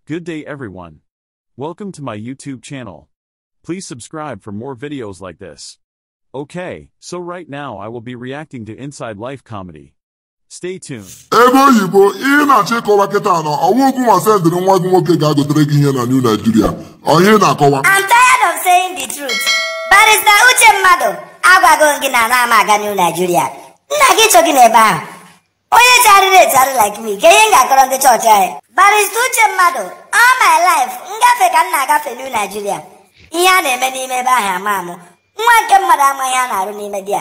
Good day everyone. Welcome to my YouTube channel. Please subscribe for more videos like this. Okay, so right now I will be reacting to Inside Life comedy. Stay tuned. ebe oyibo ihe na-achọ ịkọwa kịta nọ ọwa okwu ma sendịrị nwa gị nwoke ga-agotere gị ihe na new Nigeria onye na-akọwa I'm tired of saying the truth. Barrister Uche mmadụ agwago m gị na ana m aga New Nigeria. Nna gị chọ gị n'ebe ahụ. Onye charịrị echarị like me ka ihe m ga-akọrọ ndị chọọchị anyị. Barrister Uche mmadụ all my life ngafe ka m na-agafe New Nigeria. Ihe a na-eme n'ime ebe ahụ ama amụ. Nwa nke mmadụ amaghị ihe a na-arụ n'ime di ya.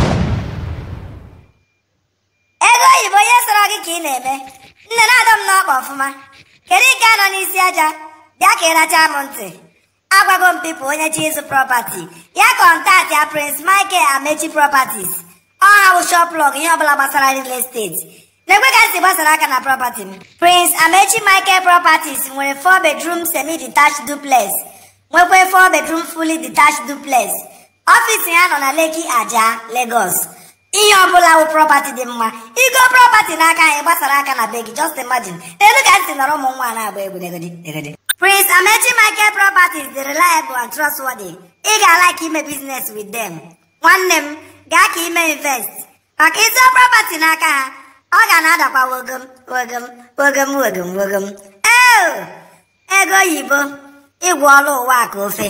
Ego oyibo onye sọrọ gị ka ị na-eme. Nne na-adọ m n'ọkpa ọfụma. Kedu nke a nọ n'isi aja? Bịa ka ị rachaa m ntị. agwago m pipu onye chi ịzụ property ya kọntaktị ya prince michael amechi properties ọha wụ shoplog ihe ọbụla gbasara real estate na-ekwe ka m si gbasara aka na property m prince amechi michael properties nwere 4 bedroom semi detached duplex nwekwa 4 bedroom fully detached duplex ọfịs ya nọ na leki aja lagos ihe ọbụla wụ property dị mma igo property n'aka anyị gbasara aka na be gị just imagine elu ka m si nọrọ ụmụ nwa na-agba egwu negodi negodi Prince Amechi Michael Properties dị reliable and trustworthy. Ị ga-alike ime business with them. Nwanne m, gaa ka ime invest. Maka ịzụ property n'aka ha, ọ ga na-adakwa wogom wogom wogom wogom wogom. Eo! Ego oyibo, ịgwọ ọrụ ụwa ka ofe.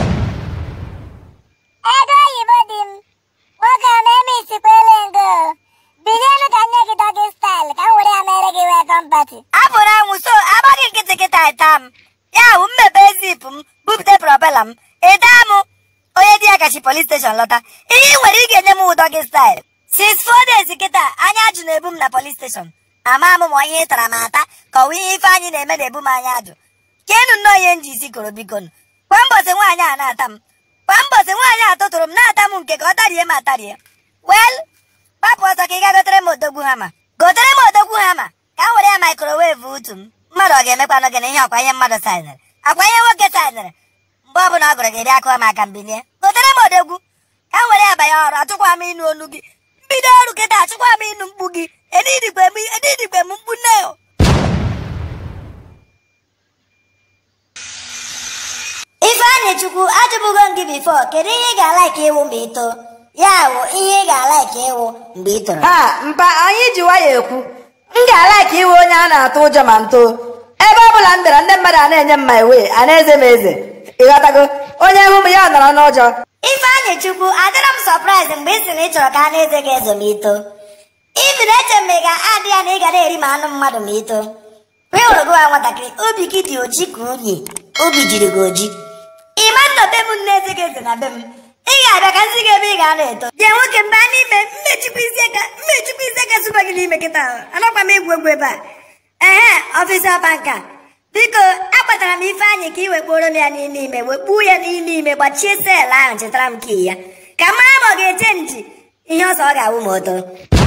Ego oyibo dị m nwoke a na-eme isikwele ngo bilienu ka nye gị dọgị staịl ka m were ya mere gị welcome party Apụrụ anwụ so agbaghị nkịtị kịta ịta m. Ya hụ mmepe zip m bupụte propela m. Ịta m onye di ya gachi polis steshọn lọta. Ihe ị nwere ị ga-enye m ụdọ gị staịl. Since four days kịta anya ajụ na-ebu m na polis steshọn. Ama m ma ihe ị tara m ata ka ọ wụ ihe ife anyị na-eme na-ebu m anya ajụ. Kenu nnọọ ihe m ji isi koro biko nụ. Kwa mbọsị nwaanyị a na-ata m. Kwa mbọsị nwaanyị a tụtụrụ m na-ata m nke ka ọ tarie m atarie. Well, gbapụ ọsọ ka ị ga gotere m odogwu hama. Gotere m odogwu hama ka m were ya microwave utu m. Mmadụ ọ ga-emekwanụ gị na ihe ọkwa ihe mmadụ saịnere. Akwa ihe nwoke saịnere. Mgbe ọbụla ọ gụrụ gị bịa kụọ m aka m bilie. Gotere m odogwu ka m were ya banye ọrụ achụkwa m ịnụ olu gị. Mbido ọrụ kịta achụkwa m ịnụ mkpu gị. Edidikwe m edidikwe m mkpu nne o. Ifeanyị Chukwu ajụbụgo m gị bifo kedu ihe ị ga-alaiki ịwụ mgbe ị too ya wụ ihe ị ga-alaiki ịwụ mgbe ị toro ha mpa anyị ji nwayọ ekwu m ga-ala ka iwe onye a na-atụ ụjọ ma m too ebe ọ bụla m bịara ndị mmadụ a na-enye m ma iwe a na-eze m eze ịghọtago onye hụ m ya ọ nọrọ n'ụjọ Ifeanyị Chukwu adịrọ m sọpraịz mgbe ị sị na ị chọrọ ka a na-eze gị ezo ma ị too ibi na eche m ị ga-adị ya na ị ga na-eri ma anụ mmadụ ma ị too mgbe ị hụrụ gị nwa nwatakịrị obi gị dị oji ka unyi obi jiri gị oji ịma nna be m nne eze gị eze na be m ị ga-abịa ka nsị gị ebe ị ga-anọ eto bịa nwoke mba n'ime mmechikwa isi aka mmechikwa isi aka sụba gị n'ime kịta ahụ anakwa m egwu egwu ebe a ehe ọfịsa banka biko akpatara m ifeanyị ka ị wekporo m ya n'ime ime wekpuo ya n'ime ime gbachie seelụ ahụ chetara m kii ya ka mara ma ọ ga-eche nji ihe ọzọ ọ ga-awụ ma o too